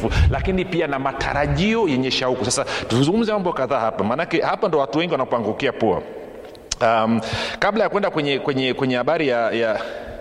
mtakatifu lakini pia na matarajio yenye shauku sasa tuzungumze mambo kadhaa hapa maanake hapa ndo watu wengi wanapoangukia pua um, kabla ya kwenda kwenye kwenye kwenye habari ya, ya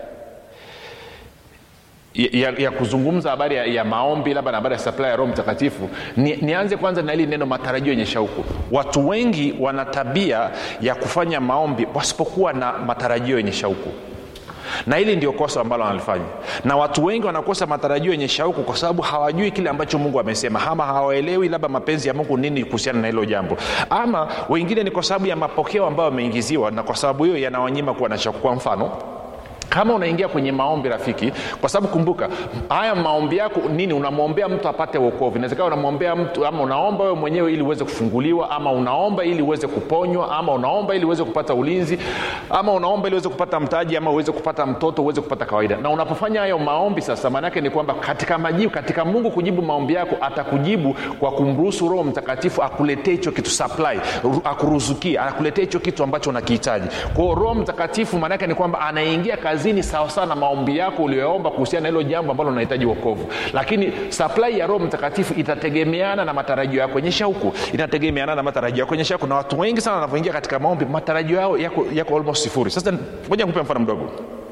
ya, ya kuzungumza habari ya, ya maombi labda na habari ya supply ya roho mtakatifu ni, nianze kwanza na hili neno matarajio yenye shauku watu wengi wana tabia ya kufanya maombi wasipokuwa na matarajio yenye shauku na hili ndio kosa ambalo wanalifanya na watu wengi wanakosa matarajio yenye shauku kwa sababu hawajui kile ambacho mungu amesema ama hawaelewi labda mapenzi ya mungu nini kuhusiana na hilo jambo ama wengine ni kwa sababu ya mapokeo ambayo wameingiziwa na kwa sababu hiyo yanawanyima kuwa na shauku kwa mfano kama unaingia kwenye maombi rafiki kwa sababu kumbuka haya maombi yako nini unamwombea mtu apate uokovu inawezekana unamwombea mtu ama unaomba wewe mwenyewe ili uweze kufunguliwa ama unaomba ili uweze kuponywa ama unaomba ili uweze kupata ulinzi ama unaomba ili uweze kupata mtaji ama uweze kupata mtoto uweze kupata kawaida na unapofanya hayo maombi sasa maanaake ni kwamba katika majibu katika mungu kujibu maombi yako atakujibu kwa kumruhusu roho mtakatifu akuletee hicho kitu supply akuruzukie akuletee hicho kitu ambacho unakihitaji kwao roho mtakatifu maanaake ni kwamba anaingia kazi kazini sawasawa na maombi yako uliyoomba kuhusiana na hilo jambo ambalo unahitaji wokovu lakini supply ya roho mtakatifu itategemeana na matarajio yako yenye shauku inategemeana na matarajio yako yenye shauku na watu wengi sana wanavyoingia katika maombi matarajio yao yako, yako almost sifuri sasa moja nikupe mfano mdogo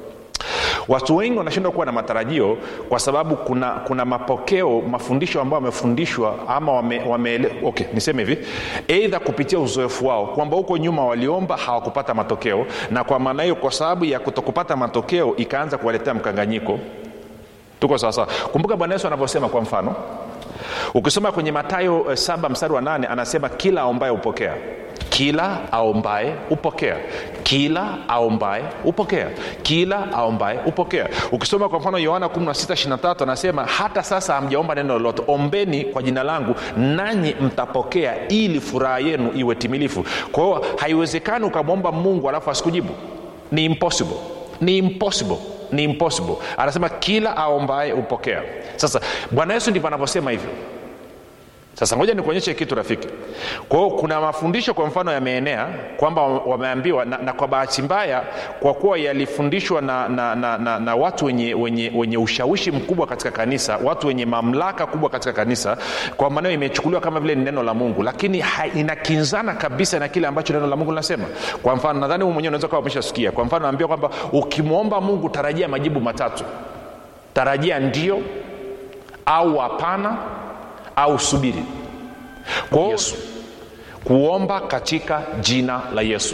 watu wengi wanashindwa kuwa na matarajio kwa sababu kuna kuna mapokeo mafundisho ambayo wamefundishwa ama wame, wame okay niseme hivi eidha kupitia uzoefu wao kwamba huko nyuma waliomba hawakupata matokeo na kwa maana hiyo kwa sababu ya kutokupata matokeo ikaanza kuwaletea mkanganyiko tuko sawasawa kumbuka bwana yesu anavyosema kwa mfano ukisoma kwenye matayo eh, saba mstari wa nane anasema kila aombaye hupokea kila aombaye hupokea kila aombaye hupokea kila aombaye hupokea ukisoma kwa mfano yohana 1623 anasema hata sasa hamjaomba neno lolote ombeni kwa jina langu nanyi mtapokea ili furaha yenu iwe timilifu kwa hiyo haiwezekani ukamwomba mungu alafu asikujibu ni impossible ni impossible ni impossible anasema kila aombaye hupokea sasa bwana yesu ndivyo anavyosema hivyo sasa ngoja nikuonyeshe kitu rafiki kwa hiyo kuna mafundisho kwa mfano yameenea kwamba wameambiwa na, na kwa bahati mbaya kwa kuwa yalifundishwa na, na, na, na, na watu wenye, wenye, wenye ushawishi mkubwa katika kanisa watu wenye mamlaka kubwa katika kanisa kwa maneo imechukuliwa kama vile ni neno la mungu lakini ha, inakinzana kabisa na kile ambacho neno la mungu linasema kwa mfano nadhani huu mwenyewe unaweza kawa umeshasikia kwa mfano naambia kwamba ukimwomba mungu tarajia majibu matatu tarajia ndio au hapana au subiri kwa yesu kuomba katika jina la yesu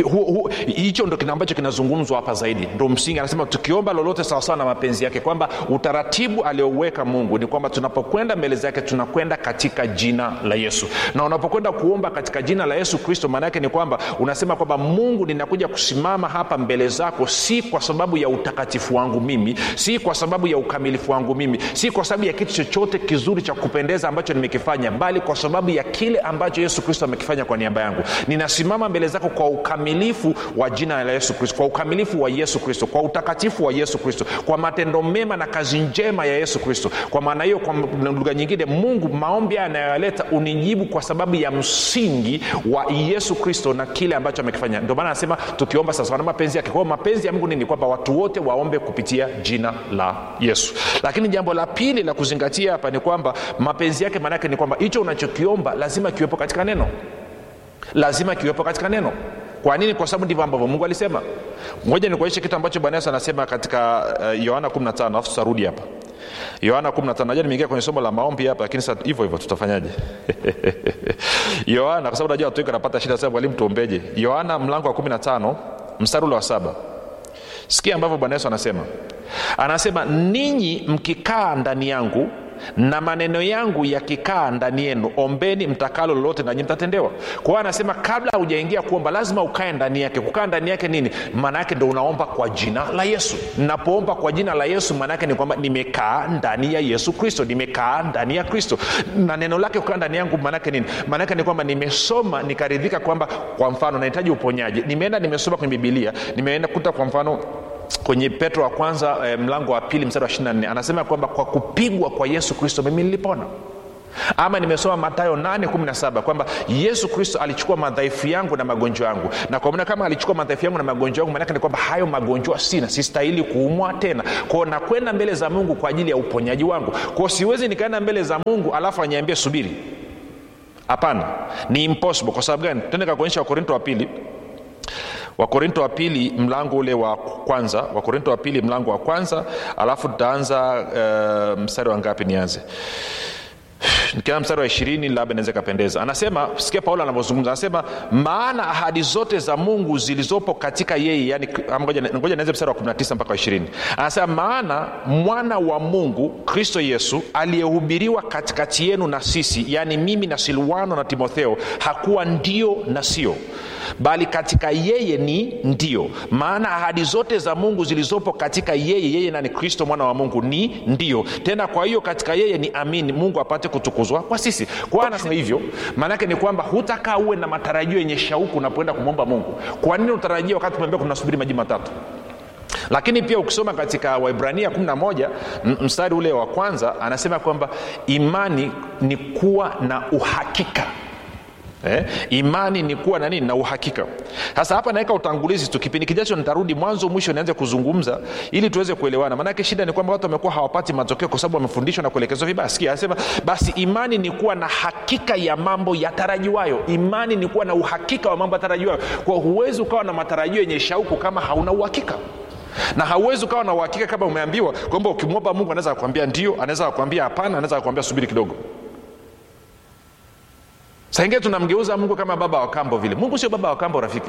hicho ndo kina ambacho kinazungumzwa hapa zaidi ndo msingi anasema tukiomba lolote sawasawa na mapenzi yake kwamba utaratibu aliouweka mungu ni kwamba tunapokwenda mbele zake tunakwenda katika jina la yesu na unapokwenda kuomba katika jina la yesu kristo maana yake ni kwamba unasema kwamba mungu ninakuja kusimama hapa mbele zako si kwa sababu ya utakatifu wangu mimi si kwa sababu ya ukamilifu wangu mimi si kwa sababu ya kitu chochote kizuri cha kupendeza ambacho nimekifanya bali kwa sababu ya kile ambacho yesu kristo amekifanya kwa niaba yangu ninasimama mbele zako kwa ukamilifu wa jina la yesu kristo kwa ukamilifu wa yesu kristo kwa utakatifu wa yesu kristo kwa matendo mema na kazi njema ya yesu kristo kwa maana hiyo kwa lugha nyingine mungu maombi haya anayoyaleta unijibu kwa sababu ya msingi wa yesu kristo na kile ambacho amekifanya ndio maana anasema tukiomba sasa na mapenzi yake kwa hiyo mapenzi ya mungu nini kwamba watu wote waombe kupitia jina la yesu lakini jambo la pili la kuzingatia hapa ni kwamba mapenzi yake maanaake ni kwamba hicho unachokiomba lazima kiwepo katika neno lazima kiwepo katika neno kwa nini kwa sababu ndivyo ambavyo mungu alisema moja ni kuonyesha kitu ambacho bwana yesu anasema katika yohana uh, 15 alafu tutarudi hapa yohana 15 najua nimeingia kwenye somo la maombi hapa lakini sasa hivyo hivyo tutafanyaje yohana kwa sababu najua watu wengi wanapata shida sasa mwalimu tuombeje yohana mlango wa 15 mstari ule wa saba sikia ambavyo bwana yesu anasema anasema ninyi mkikaa ndani yangu na maneno yangu yakikaa ndani yenu ombeni mtakalo lolote nanyi mtatendewa kwa hiyo anasema kabla haujaingia kuomba lazima ukae ndani yake kukaa ndani yake nini maana yake ndo unaomba kwa jina la yesu napoomba kwa jina la yesu maana yake ni kwamba nimekaa ndani ya yesu kristo nimekaa ndani ya kristo na neno lake kukaa ndani yangu maana yake nini maana yake ni kwamba nimesoma nikaridhika kwamba kwa mfano nahitaji uponyaji nimeenda nimesoma kwenye bibilia nimeenda kuta kwa mfano kwenye petro wa kwanza eh, mlango wa pili mstari wa 24 anasema kwamba kwa kupigwa kwa yesu kristo mimi nilipona ama nimesoma matayo 817 kwamba yesu kristo alichukua madhaifu yangu na magonjwa yangu na kwa maana kama alichukua madhaifu yangu na magonjwa yangu maanake ni kwamba hayo magonjwa sina sistahili kuumwa tena kwao nakwenda mbele za mungu kwa ajili ya uponyaji wangu kwao siwezi nikaenda mbele za mungu alafu aniambie subiri hapana ni impossible kwa sababu gani tende kakuonyesha wakorinto wa pili wakorinto wa pili mlango ule wa kwanza wakorinto wa pili mlango wa kwanza alafu tutaanza uh, mstari wa ngapi nianze nikiana mstari wa ishirini labda inaweza ikapendeza anasema sikia paulo anavyozungumza anasema maana ahadi zote za mungu zilizopo katika yeye yani ngoja nianze mstari wa 19 mpaka wa ishirini anasema maana mwana wa mungu kristo yesu aliyehubiriwa katikati yenu na sisi yaani mimi na silwano na timotheo hakuwa ndio na sio bali katika yeye ni ndio maana ahadi zote za mungu zilizopo katika yeye yeye na ni kristo mwana wa mungu ni ndio tena kwa hiyo katika yeye ni amini mungu apate kutukuzwa kwa sisi kwa anasema hivyo maanake ni kwamba hutakaa uwe na matarajio yenye shauku unapoenda kumwomba mungu kwa nini utarajia wakati tumeambia kunasubiri maji matatu lakini pia ukisoma katika waibrania 11 mstari ule wa kwanza anasema kwamba imani ni kuwa na uhakika Eh, imani ni kuwa na nini na uhakika sasa hapa naweka utangulizi tu kipindi kijacho nitarudi mwanzo mwisho nianze kuzungumza ili tuweze kuelewana maanake shida ni kwamba watu wamekuwa hawapati matokeo kwa sababu wamefundishwa na kuelekezwa vibaya sikia anasema basi imani ni kuwa na hakika ya mambo yatarajiwayo imani ni kuwa na uhakika wa mambo yatarajiwayo kwa huwezi ukawa na matarajio yenye shauku kama hauna uhakika na hauwezi ukawa na uhakika kama umeambiwa kwamba ukimwomba mungu anaweza kukwambia ndio anaweza kukwambia hapana anaweza kukwambia subiri kidogo saingine tunamgeuza mungu kama baba wa kambo vile mungu sio baba wa kambo rafiki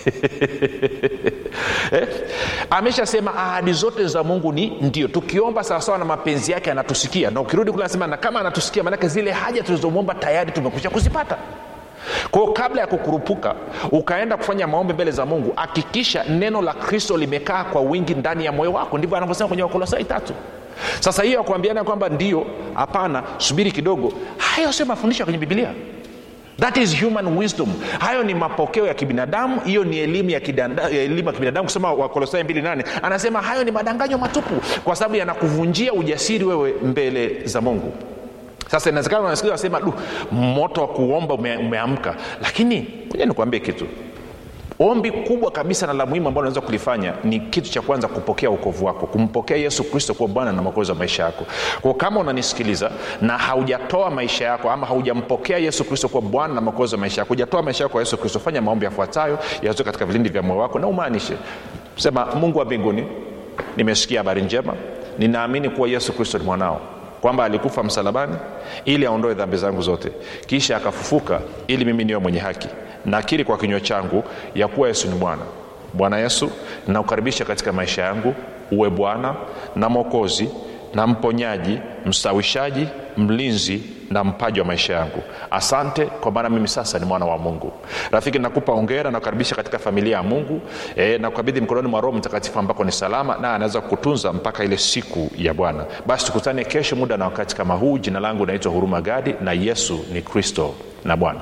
eh? ameshasema ahadi zote za mungu ni ndio tukiomba sawasawa na mapenzi yake anatusikia na ukirudi kule anasema na kama anatusikia maanake zile haja tulizomwomba tayari tumekwisha kuzipata kwao kabla ya kukurupuka ukaenda kufanya maombi mbele za mungu hakikisha neno la kristo limekaa kwa wingi ndani ya moyo wako ndivyo anavyosema kwenye wakolosai tatu sasa hiyo ya kuambiana kwamba ndio hapana subiri kidogo hayo sio mafundisho ya kwenye bibilia that is human wisdom hayo ni mapokeo ya kibinadamu hiyo ni elimu ya, kidanda, ya elimu ya kibinadamu kusema wakolosai 28 anasema hayo ni madanganyo matupu kwa sababu yanakuvunjia ujasiri wewe mbele za mungu sasa inawezekana unasikia wasema du moto wa kuomba ume, umeamka lakini moja nikuambie kitu ombi kubwa kabisa na la muhimu ambalo unaweza kulifanya ni kitu cha kwanza kupokea ukovu wako kumpokea yesu kristo kuwa bwana na mwokozi wa maisha yako kwa kama unanisikiliza na haujatoa maisha yako ama haujampokea yesu kristo kuwa bwana na mwokozi wa maisha yako hujatoa maisha yako kwa yesu kristo fanya maombi yafuatayo yazoe katika vilindi vya moyo wako na umaanishe sema mungu wa mbinguni nimesikia habari njema ninaamini kuwa yesu kristo ni mwanao kwamba alikufa msalabani ili aondoe dhambi zangu zote kisha akafufuka ili mimi niwe mwenye haki nakiri kwa kinywa changu ya kuwa yesu ni bwana bwana yesu nakukaribisha katika maisha yangu uwe bwana na mwokozi na mponyaji mstawishaji mlinzi na mpaji wa maisha yangu asante kwa maana mimi sasa ni mwana wa mungu rafiki nakupa ongera nakukaribisha katika familia ya mungu e, nakukabidhi mkononi mwa roho mtakatifu ambako ni salama na anaweza kukutunza mpaka ile siku ya bwana basi tukutane kesho muda na wakati kama huu jina langu naitwa huruma gadi na yesu ni kristo na bwana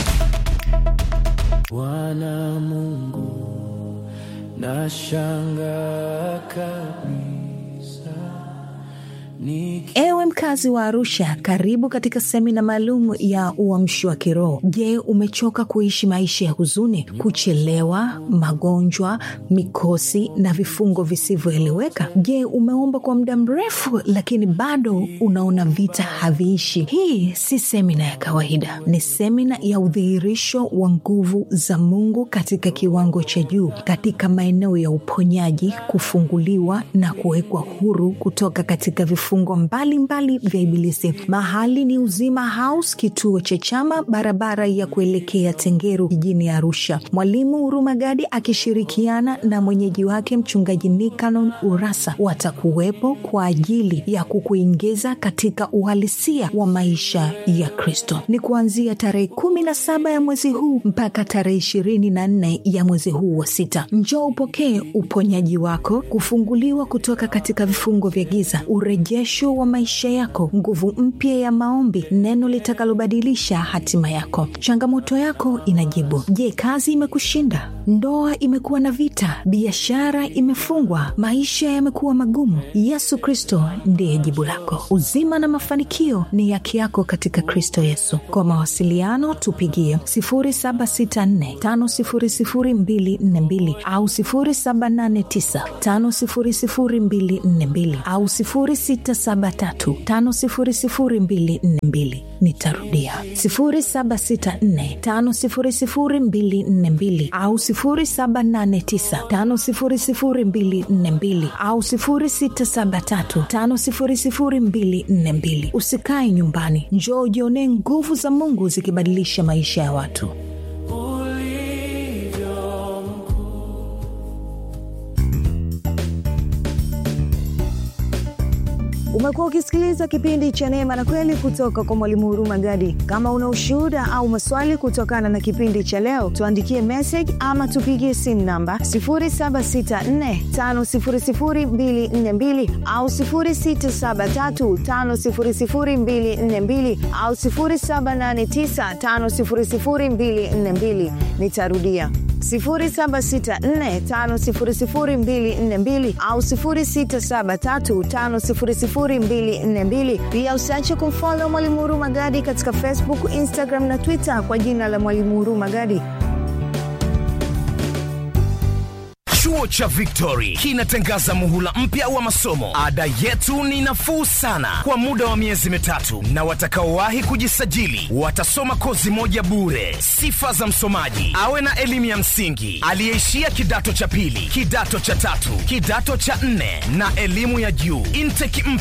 bwana mungu nashanga kabisa Niki... ewe mkazi wa arusha karibu katika semina maalum ya uamshi wa kiroho je umechoka kuishi maisha ya huzuni kuchelewa magonjwa mikosi na vifungo visivyoeleweka je umeomba kwa muda mrefu lakini bado unaona vita haviishi hii si semina ya kawaida ni semina ya udhihirisho wa nguvu za mungu katika kiwango cha juu katika maeneo ya uponyaji kufunguliwa na kuwekwa huru kutoka katika vifungo mbalimbali vya ibilisi mahali ni uzima house kituo cha chama barabara ya kuelekea tengeru jijini arusha mwalimu hurumagadi akishirikiana na mwenyeji wake mchungaji nikanon urasa watakuwepo kwa ajili ya kukuingiza katika uhalisia wa maisha ya kristo ni kuanzia tarehe kumi na saba ya mwezi huu mpaka tarehe ishirini na nne ya mwezi huu wa sita njoo upokee uponyaji wako kufunguliwa kutoka katika vifungo vya giza ureje urejesho wa maisha yako, nguvu mpya ya maombi, neno litakalobadilisha hatima yako. Changamoto yako inajibu. Je, kazi imekushinda? Ndoa imekuwa na vita? Biashara imefungwa? Maisha yamekuwa magumu? Yesu Kristo ndiye jibu lako. Uzima na mafanikio ni haki yako katika Kristo Yesu. Kwa mawasiliano tupigie 0764500242 au 0789500242 au 0673500242. Nitarudia 0764500242 au 0789500242 au 0673500242. Usikae nyumbani, njoo ujionee nguvu za Mungu zikibadilisha maisha ya watu. Umekuwa ukisikiliza kipindi cha Neema na Kweli kutoka kwa Mwalimu Huruma Gadi. Kama una ushuhuda au maswali kutokana na kipindi cha leo, tuandikie message ama tupigie simu namba 0764500242 au 0673500242 au 0789500242. Nitarudia 0764500242 au 0673500242. Pia usiache kumfolo Mwalimu Huruma Gadi katika Facebook, Instagram na Twitter kwa jina la Mwalimu Huruma Gadi. Chuo cha Victory kinatangaza muhula mpya wa masomo. Ada yetu ni nafuu sana kwa muda wa miezi mitatu, na watakaowahi kujisajili watasoma kozi moja bure. Sifa za msomaji: awe na elimu ya msingi, aliyeishia kidato cha pili, kidato cha tatu, kidato cha nne na elimu ya juu. Intake